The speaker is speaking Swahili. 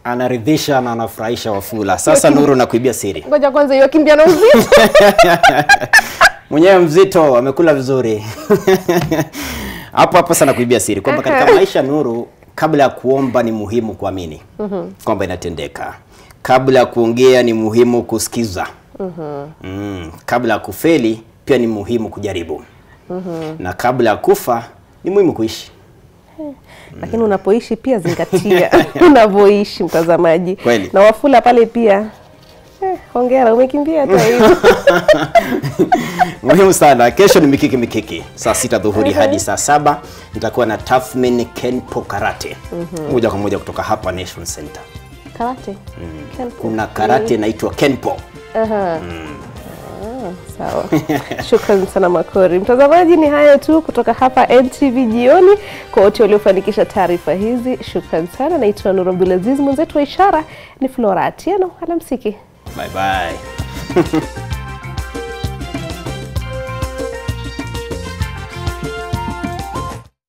anaridhisha na anafurahisha Wafula. Sasa Nuru, nakuibia siri, Ngoja kwanza hiyo kimbia na uzito. mwenyewe mzito amekula vizuri hapo hapo. Sana kuibia siri kwamba katika maisha Nuru, kabla ya kuomba ni muhimu kuamini kwamba inatendeka. Kabla ya kuongea ni muhimu kusikiza. Mm. Kabla ya kufeli pia ni muhimu kujaribu. Na kabla ya kufa ni muhimu kuishi. Lakini unapoishi pia zingatia unavyoishi mtazamaji. Kweli. Na Wafula pale pia eh, hongera umekimbia hata hivyo. muhimu sana. Kesho ni mikiki mikiki, saa sita dhuhuri hadi saa saba nitakuwa na Tathmin Kenpo Karate moja kwa moja kutoka hapa Nation Center. Karate. Kenpo. Kuna karate inaitwa Kenpo. Aha. Ah, Sawa. Shukrani sana Makori. Mtazamaji, ni hayo tu kutoka hapa NTV jioni. Kwa wote waliofanikisha taarifa hizi, shukrani sana. Naitwa Nuru Abdulaziz, mwenzetu wa ishara ni Flora Atieno. Alamsiki. Bye bye.